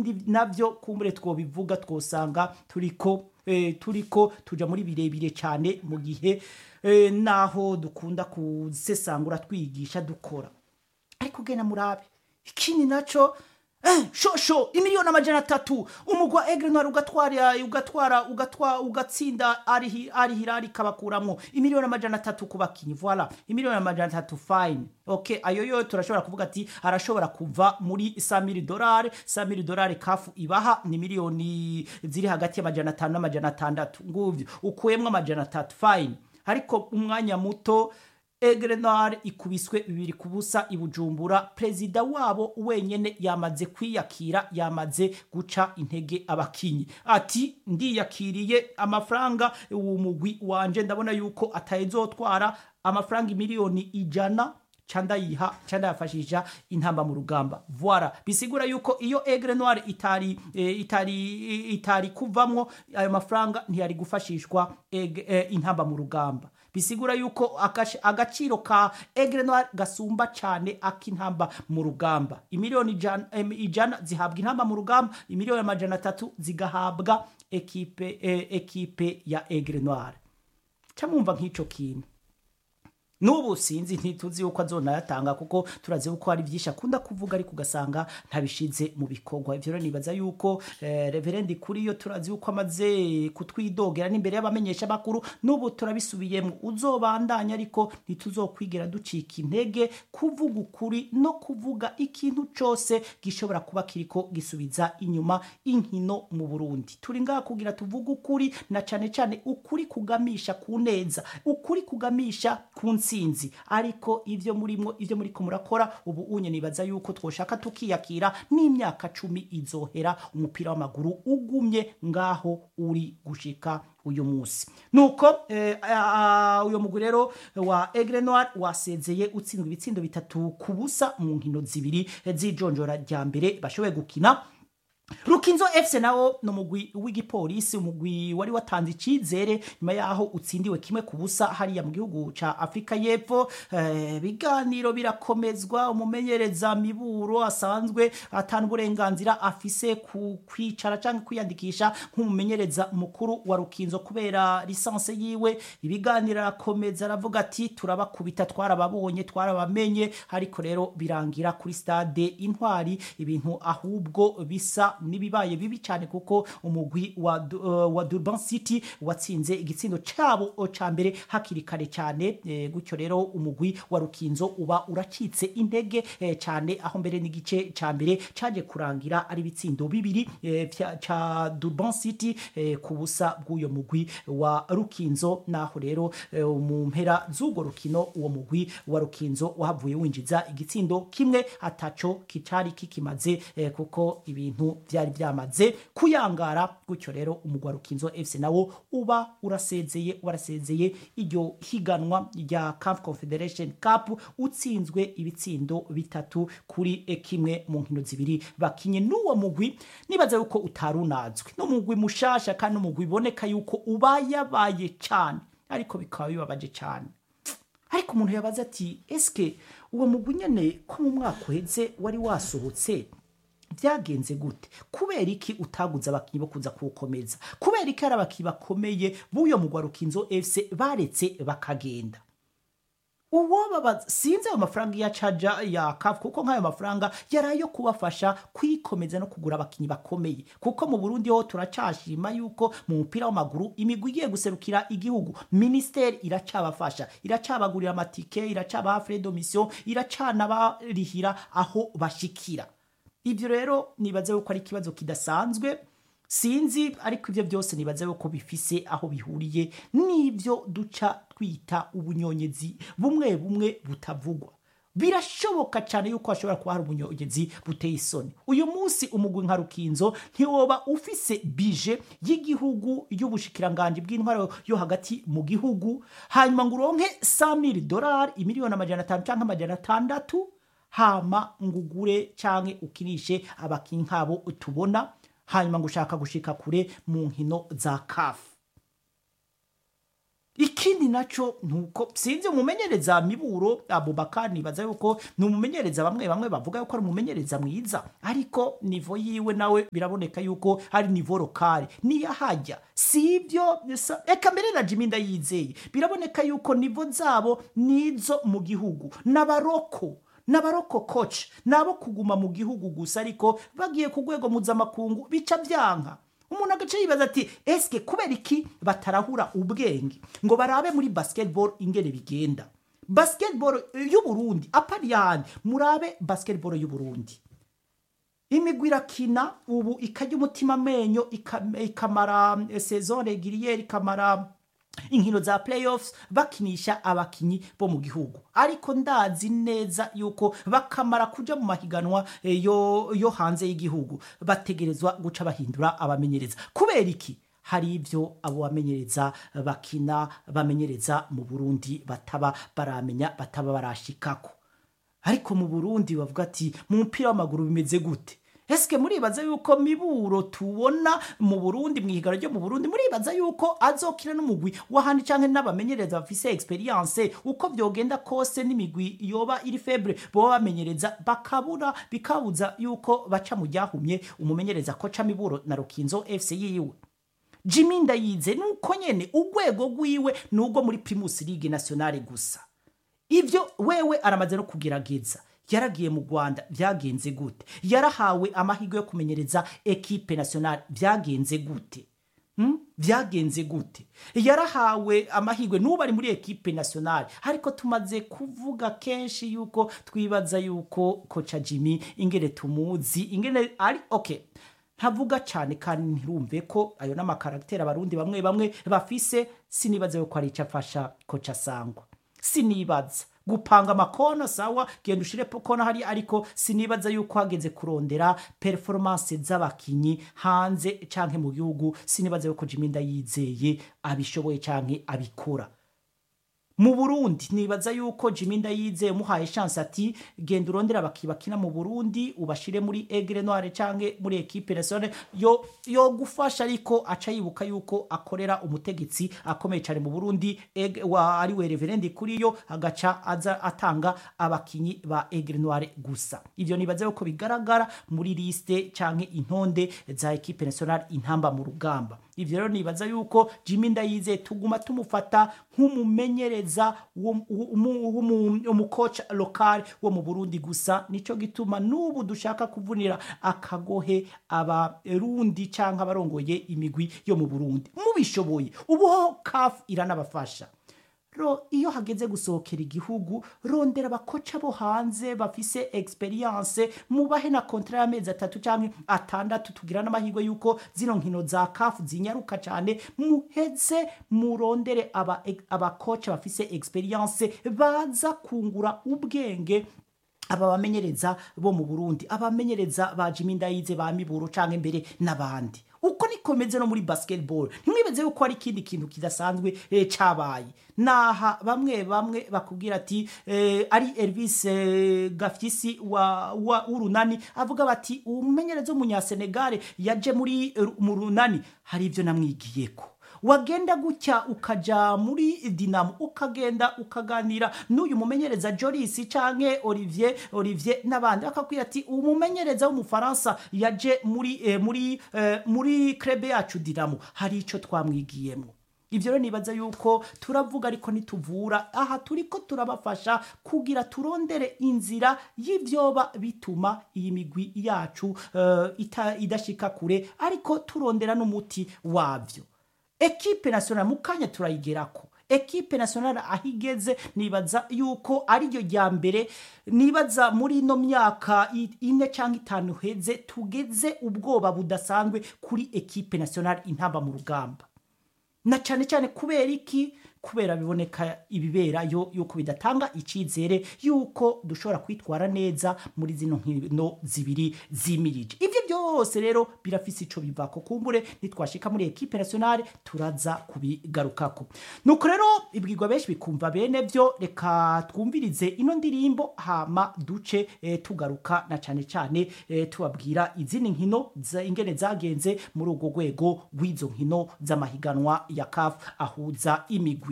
ibindi navyo kumbure twobivuga twosanga turiko eh, turiko tuja muri birebire cyane mu gihe eh, naho dukunda kusesangura twigisha dukora ariko gena murabe ikindi naco eh, shosho imiliyoni amajana atatu umugwa egre noir ugatwara ugatwara ugatwa ugatsinda ari ari hirari kabakuramwo imiliyoni amajana atatu ku bakinyi voilà imiliyoni amajana atatu fine okay ayo yo turashobora kuvuga ati arashobora kuva muri 100000 dolari 100000 dolari kafu ibaha ni miliyoni ziri hagati y'amajana atanu n'amajana atandatu nguvyo ukuyemwo amajana atatu fine ariko umwanya muto Egre Noir ikubiswe bibiri ku busa i Bujumbura perezida wabo wenyene yamaze kwiyakira yamaze guca intege abakinyi ati ndiyakiriye amafaranga uwo mugwi wanje ndabona yuko atayizotwara amafaranga miliyoni ijana canda yiha canda yafashisha intamba mu rugamba voilà bisigura yuko iyo Aigle Noir itari e, itari itari kuvamwo ayo mafaranga ntiyari gufashishwa Aigle- eh, intamba mu rugamba bisigura yuko agash- agaciro ka Aigle Noir gasumba cyane ak'intamba mu rugamba imiliyoni ijana, em, ijana zihabwa intamba mu rugamba imiliyoni amajana atatu zigahabwa ekipe eh, ekipe ya Aigle Noir camumva nk'ico kintu n'ubu sinzi ntituzi yuko azonayatanga kuko turazi yuko hari byinshi akunda kuvuga ariko ugasanga ntabishize mu bikorwa ivyo rero nibaza yuko eh, reverendi kuri yo turazi yuko amaze kutwidogera n'imbere y'abamenyesha bakuru n'ubu turabisubiyemo uzobandanya ariko ntituzokwigera ducika intege kuvuga ukuri no kuvuga ikintu cose gishobora kuba kiriko gisubiza inyuma inkino mu Burundi turi ngaha kugira tuvuge ukuri na cane cane ukuri kugamisha ku neza ukuri kugamisha ku ntsinzi ariko ivyo murimo ivyo muriko murakora ubu unye nibaza yuko twoshaka tukiyakira n'imyaka cumi izohera umupira w'amaguru ugumye ngaho uri gushika uyu munsi nuko eh, ah, uyo mugwi rero wa Aigle Noir wasezeye utsindwa ibitsindo bitatu ku busa mu nkino zibiri eh, z'ijonjora rya mbere bashoboye gukina Rukinzo FC nawo no mugwi w'igipolisi umugwi wari watanze icizere nyuma yaho utsindiwe kimwe ku busa hariya mu gihugu ca Afrika y'Epfo eh, biganiro birakomezwa umumenyereza miburo asanzwe atana uburenganzira afise ku kwicara canke kwiyandikisha nk'umumenyereza mukuru wa Rukinzo kubera lisanse yiwe ibiganiro arakomeza aravuga ati turabakubita twarababonye twarabamenye ariko rero birangira kuri stade intwari ibintu ahubwo bisa nibibaye bibi cyane kuko umugwi wa, Du- uh, wa Durban City watsinze igitsindo cabo ca mbere hakiri kare cyane eh, gutyo rero umugwi wa Rukinzo uba uracitse intege eh, cyane aho mbere n'igice ca mbere caje kurangira ari ibitsindo bibiri eh, vya- ca Durban City eh, ku busa bw'uyo mugwi wa Rukinzo naho rero eh, mu mpera z'urwo rukino uwo mugwi wa Rukinzo wahavuye winjiza igitsindo kimwe ataco kicari kikimaze eh, kuko ibintu byari byamaze kuyangara gutyo rero umugwi wa Rukinzo FC nawo uba urasezeye warasezeye iryo higanwa rya CAF Confederation Cup utsinzwe ibitsindo bitatu kuri eh, kimwe mu nkino zibiri bakinye n'uwo mugwi nibaza yuko utarunazwe n'umugwi mushasha kandi umugwi iboneka yuko ubayabaye cyane ariko bikaba bibabaje cyane ariko umuntu yabaza ati eske uwo mugwi nyene ko mu mwaka uheze wari wasohotse byagenze gute kubera iki utaguze abakinnyi bo kuza kuwukomeza kubera iki hari abakinnyi bakomeye b'uyo mugwa rukinzo fc baretse bakagenda uwo baba sinzi ayo mafaranga ya caja ya kafu kuko nk'ayo mafaranga yari ayo kubafasha kwikomeza no kugura abakinnyi bakomeye kuko mu burundi ho turacashima yuko mu mupira w'amaguru imigwi igiye guserukira igihugu minisiteri iracabafasha iracabagurira amatike iracabaha frais de mission iracanabarihira aho bashikira ibyo rero nibaza yuko ari ikibazo kidasanzwe sinzi ariko ibyo byose nibaza yuko bifise aho bihuriye n'ibyo duca twita ubunyonyezi bumwe bumwe butavugwa birashoboka cyane yuko hashobora kuba hari ubunyonyezi buteye isoni uyu munsi umugwi nka rukinzo ntiwoba ufise bije y'igihugu y'ubushikiranganje bw'intwaro yo hagati mu gihugu hanyuma ngo uronke 100 dolari imiliyoni amajana atanu cyangwa amajana atandatu hama ngugure canke ukinishe abakinyi nkabo tubona hanyuma ngo ushaka gushika kure mu nkino za kafu ikindi naco nuko sinzi umumenyereza miburo abubakar nibaza yuko ni umumenyereza bamwe bamwe bavuga yuko ari umumenyereza mwiza ariko nivo yiwe nawe biraboneka yuko ari nivo lokale niyo hajya si ibyo bisa- eka mbere na jimi ndayizeye biraboneka yuko nivo zabo nizo mu gihugu n'abaroko n'abaroko coach nabo kuguma mu gihugu gusa ariko bagiye ku rwego mpuzamakungu bica byanka umuntu agace yibaza ati eske kubera iki batarahura ubwenge ngo barabe muri basketball ingene bigenda basketball y'uburundi apari yandi murabe basketball y'uburundi imigwi irakina ubu ikajya umutima amenyo ika- ikamara eh, saison regiriere ikamara inkino za playoffs bakinisha abakinyi bo mu gihugu ariko ndazi neza yuko bakamara kuja mu mahiganwa eh, yo, yo hanze y'igihugu bategerezwa guca bahindura abamenyereza kubera iki hari ibyo abo bamenyereza bakina bamenyereza mu burundi bataba baramenya bataba barashikako ariko mu burundi bavuga ati mu mupira w'amaguru bimeze gute esike muribaza yuko miburo tubona mu burundi mu ihiganwa ryo mu burundi muribaza yuko azokina n'umugwi w'ahandi canke n'abamenyereza bafise experience uko vyogenda kose n'imigwi yoba iri febre boba bamenyereza bakabura bikabuza yuko baca mu ryahumye umumenyereza koca miburo na rukinzo fc yiwe jimi ndayize nuko nyene urwego rwiwe ni urwo muri primus league nationale gusa ivyo wewe aramaze no kugerageza yaragiye mu rwanda byagenze gute yarahawe amahirwe yo kumenyereza ekipe nationale byagenze gute Hmm? byagenze gute yarahawe amahirwe n'ubu ari muri ekipe nationale ariko tumaze kuvuga kenshi yuko twibaza yuko koca jimmy ingene tumuzi ingene ari okay ntavuga cyane kandi ntirumve ko ayo n'amakaragiteri abarundi bamwe bamwe bafise sinibaza yuko ari icyo afasha koca sangwa sinibaza gupanga amakono sawa genda ushire kona hari ariko sinibaza yuko hageze kurondera performance z'abakinyi hanze canke mu gihugu sinibaza yuko Jimmy Ndayizeye abishoboye canke abikora mu Burundi nibaza yuko Jimmy Ndayizeye muhaye chance ati genda urondera abakibakina mu Burundi ubashire muri Aigle Noire canke muri equipe nationale yo yo gufasha ariko aca yibuka yuko akorera umutegetsi akomeye cyane mu Burundi Aigle- wa ari we Reverend kuri yo agaca aza atanga abakinyi ba Aigle Noire gusa ivyo nibaza yuko bigaragara muri liste canke intonde za equipe nationale intamba mu rugamba ivyo rero nibaza yuko Jimmy Ndayizeye tuguma tumufata nk'umumenyereza w'um- w'umu- w'umu- umukoca lokal wo mu Burundi gusa nico gituma n'ubu dushaka kuvunira akagohe abarundi canke abarongoye imigwi yo mu Burundi mubishoboye ubuho CAF iranabafasha ro iyo hageze gusohokera igihugu rondera abakoca bo hanze bafise experience mubahe na kontra y'amezi atatu canke atandatu tugira n'amahirwe yuko zino nkino za kafu zinyaruka cane muheze murondere aba- abakoca bafise experience baza kungura ubwenge aba bamenyereza bo mu Burundi abamenyereza ba Jimmy Ndayize ba Miburo canke mbere n'abandi uko nikomeze no muri basketball ntimwibeze yuko ari ikindi kintu kidasanzwe eh, cabaye naha bamwe bamwe bakubwira ati eh, ari Elvis eh, Gafyisi wa, wa urunani avuga bati umumenyereza w'umunyasenegale yaje muri eh, mu runani hari ivyo namwigiyeko wagenda gutya ukaja muri dinamo ukagenda ukaganira n'uyu mumenyereza joris canke olivier olivier n'abandi bakakubwira ati umumenyereza w'umufaransa yaje muri eh, muri eh, muri krebe yacu dinamo hari ico twamwigiyemo ivyo rero nibaza yuko turavuga ariko ntituvura aha turiko turabafasha kugira turondere inzira y'ivyoba bituma iyi migwi yacu eh, ita- idashika kure ariko turondera n'umuti wavyo ekipe nationale mu kanya turayigerako ekipe nationale aho igeze nibaza yuko ariryo rya mbere nibaza muri ino myaka i- ine cyangwa itanu heze tugeze ubwoba budasanzwe kuri ekipe nationale intamba mu rugamba na cyane cyane kubera iki kubera biboneka ibiberayo yuko bidatanga icyizere yuko dushobora kwitwara neza muri zino nkino zibiri zimirije ibyo byose rero birafise ico bivako kumbure nitwashika muri ekipe nationale turaza kubigarukako nuko rero ibwirwa benshi bikumva bene byo reka twumvirize ino ndirimbo hama duce eh, tugaruka na cyane cyane eh, tubabwira izindi nkino za- ingene zagenze muri urwo rwego rw'izo nkino z'amahiganwa ya CAF ahuza imigwi